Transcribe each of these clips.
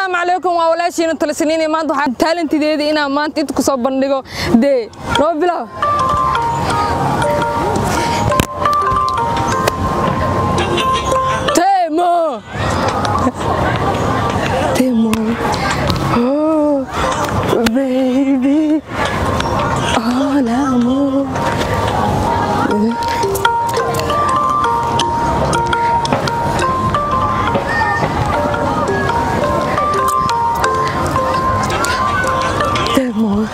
asalaamu calaykum waa walaashiina talisaniin maanta waxaa taalentideeda inaan maanta inta kusoo bandhigo dee noo bilow temo temo oh baby all amor temo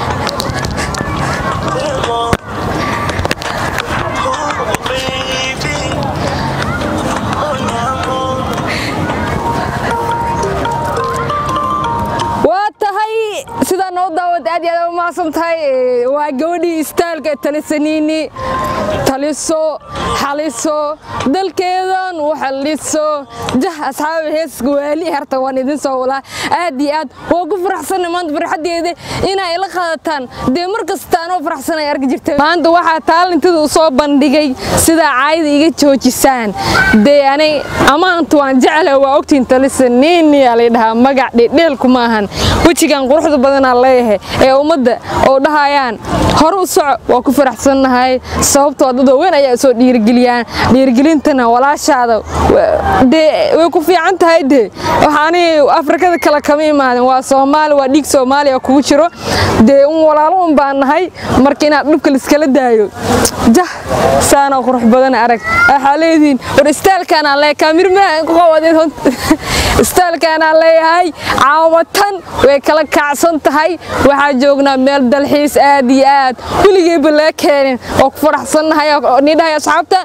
waa tahay sidaa noo daawad aad iyo aad u mahadsan tahay Ee, waa gabadhii istaalka talisaniini taliso xaliso dalkeedan u xaliso jah asxaabi heeska waali harta waan idin soo walaa aad iyo aad waa ku faraxsanay maanta farxadeeda inay ila qaadataan dee mar kasta anoo faraxsan ay arki jirtay maanta waxaa taalintada u soo bandhigay sidaa caayda iga joojisaan dee anay amaanta waan jeclahay waa ogtiin talisaniini aa lay dhahaa magac dhedheelku maahan wejigan quruxda badanaa leeyahay ee ummadda oo dhahayaan hore u soco waa ku faraxsannahay sababtoo dad waaweyn ayaa soo dhiirigeliyaan dhiirigelintana walaashaada wa- dee way ku fiican tahay dee waxaani afrikada kale kama imaaden waa soomaali waa dhiig soomaaliya kugu jiro dee un walaalo un baan nahay marka inaad dhibka liskala daayo jah saanoo qurux badan arag waxaa leedihiin war istaalkaanaan leeyahay kaamirmaha ku qawadeen hont istaalkaanaan leeyahay caawatan way kala kacsan tahay waxaa joognaa meel dalxiis aad iyo aad weligeyba laga keenin oo ku faraxsannahay oo nidhahay asxaabta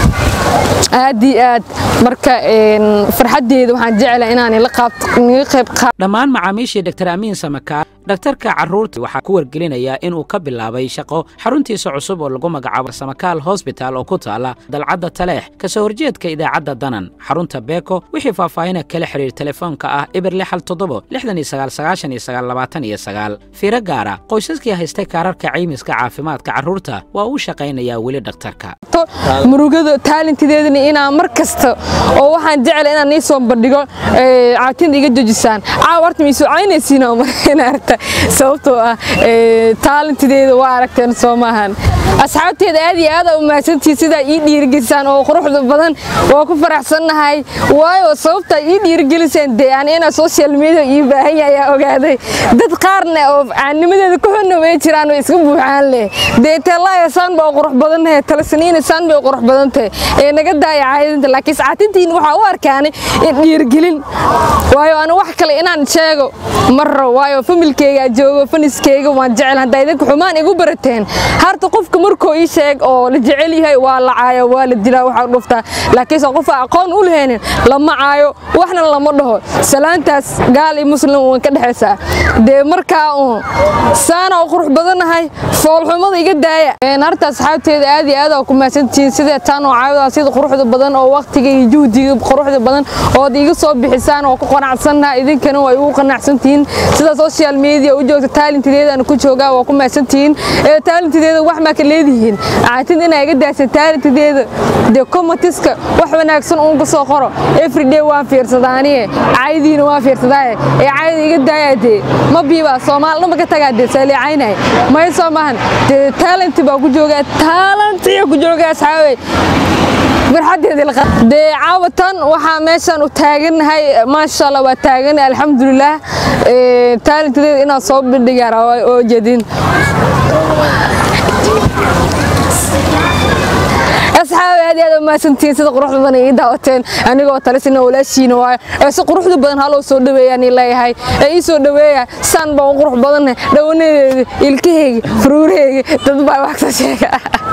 aad iyo aad marka een, farxaddeeda waxaan jeclahay inaan ila qaabto niga qayb qaato dhammaan macaamiishii dr amiin samakaar dhakhtarka carruurta waxaa ku wargelinayaa inuu ka bilaabay shaqo xaruntiisa cusub oo lagu magacaabo samakaal hosbital oo ku taala dalcadda taleex kasoo horjeedka idaacadda danan xarunta beeko wixii faahfaahina kala xiriir telefoonka ah ibir lixal toddobo lixdan iyo sagaal sagaashan iyo sagaal labaatan iyo sagaal fiiro gaara qoysaskii haystay kaararka caymiska caafimaadka carruurta waa uu shaqaynayaa weli dhakhtarka murugada taalentideedana inaan mar kasta oo waxaan jeclay inaan nii soo bandhigo ee, caatinda iga jojisaan caawa horta miisoo caynaysiin oo marina aragta sababtoo ah ee, taalentideeda waa aragteen soo maahan asxaabteeda aad iyo aad aa u mahadsantihiin sidaa ii dhiirigelisaan oo quruxda badan waa ku faraxsannahay waayo sababtaa ii dhiirigeliseen dee aan inaa social media ii baahan yahay ayaa ogaaday dad qaarna oo caanimadeeda ku xunna way jiraan way iska buuxaan leh dee teelaaya saan baa u qurux badan tahay talasaniina saan bay u qurux badan tahay ee naga daaya caadinta laakiin saatintiin waxaa u arkaanay in dhiirigelin waayo ana wax kale inaan sheego marro waayo familkeyga joogo faniskeyga waan jecel haddaa idinka xumaan igu barateen harta qofka markuu ii sheeg oo la jecel yahay waa la caayo waa la dilaa waxaa dhuftaa laakiinse qof aan aqoon u lahaynin lama caayo waxna lama dhaho salaantaas gaal iyo muslim waan ka dhexaysaa dee markaa uun saana u qurux badanahay foolxumada iga daaya Een, harta asxaabteeda aad iyo aad aa ku mahadsantihiin sidee taan oo caawidaa sida quruxda badan oo waqtiga iyo juhdiga quruxda badan ood iga soo bixisaan oo ku qanacsannaha idinkana waa igu qanacsantihiin sida social media u joogta taalentideedana ku joogaa waa ku mahadsantihiin ee taalentideeda wax maa ka leedihiin caatid inaa iga daasa taalentideeda dee komatiska wax wanaagsan uun ka soo qoro everyday waan fiirsadaa aniye caydiina waan fiirsadaaye ee cayda iga daaya dee ma biibaa soomaal dhama ka tagaa dee saaliicaynay may soo maahan dee taalenti baa ku joogaa taalentiya ku joogaa asxaabey farxadeeda la qaa- dee caawatan waxaa meeshan u taagannahay maasha allah waa taagan alxamdulilah Ee, taalentideeda inaan soo bandhigaa rabaa oo jeedin asxaabi aad iyo aad u mahadsantihiin sida quruxda badan ii daawateen anigoo talisina walaashiina waayo ee si quruxda badan haloo soo dhaweeyaan ii leeyahay ee ii soo dhaweeya saan baa u qurux badanne dhawanadeeda ilkaheyga furuuraheyga dad baa wax ka sheega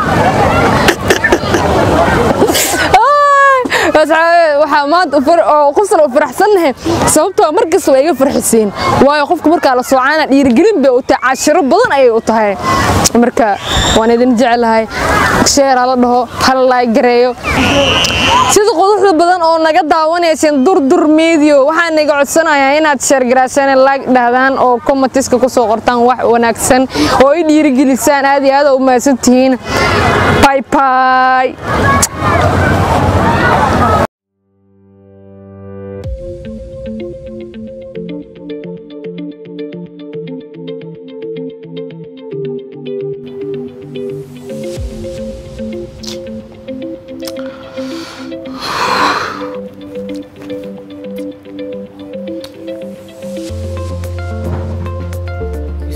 asxaabe waxaa maanta far- oo qofsan u faraxsannahay sababtoo mar kasta waa iga farxisiin waayo qofka markaa la soocaana dhiirigelin bay u tahay cashiro badan ayay u tahay marka waan idin jeclahay sheer hala dhaho hala laay gareeyo sida quduxda badan oo naga daawanayseen durdur medio waxaan iga codsanayaa inaad sheergaraasaan laag dhahdaan oo commentiska ku soo qortaan wax wanaagsan oo i dhiirigelisaan aad iyo aad u mahadsantihiin bye bye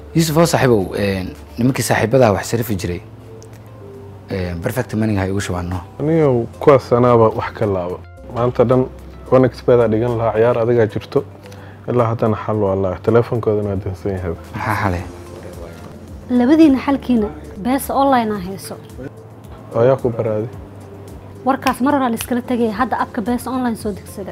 yuusuf oo saaxiibow nimankii saaxiibadaa wax sarifi jiray perfect maniga ha igu shabaano aniga kuwaas anaaba wax ka laaba maanta dhan onexbedaa dhigan lahaa ciyaar adigaa jirto ilaa haddana xal waa laa teleefonkoodana waa dansan yahay maxaa xale labadiina xalkiina beesa online aa hayso oo ayaa ku baraaday warkaas mar horaa laiskala tegaya hadda abka beesa online soo degsada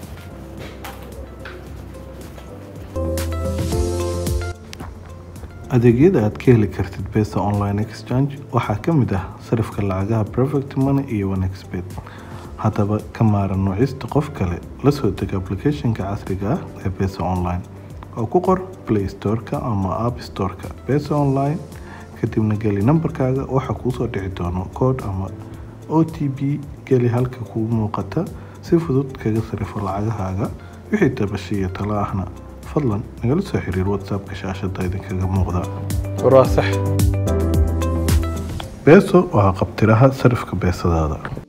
adeegyada aad ka heli kartid besa online exchange waxaa ka mid ah sarifka lacagaha perfect money iyo onexbet haddaba ka maaran nuucista qof kale la soo deg applicationka casriga ah ee besa online oo ku qor play storeka ama app storeka besa online kadibna geli nambarkaaga waxaa kuusoo dhici doono koodh ama o t b geli halka kuu muuqata si fudud kaga sarifo lacagahaaga wixii tabasha iyo talo ahna fadlan nagala soo xiriir whatsappka shaashada idinkaga muuqda war waa sax beeso waa qabtiraha sarifka beesadaada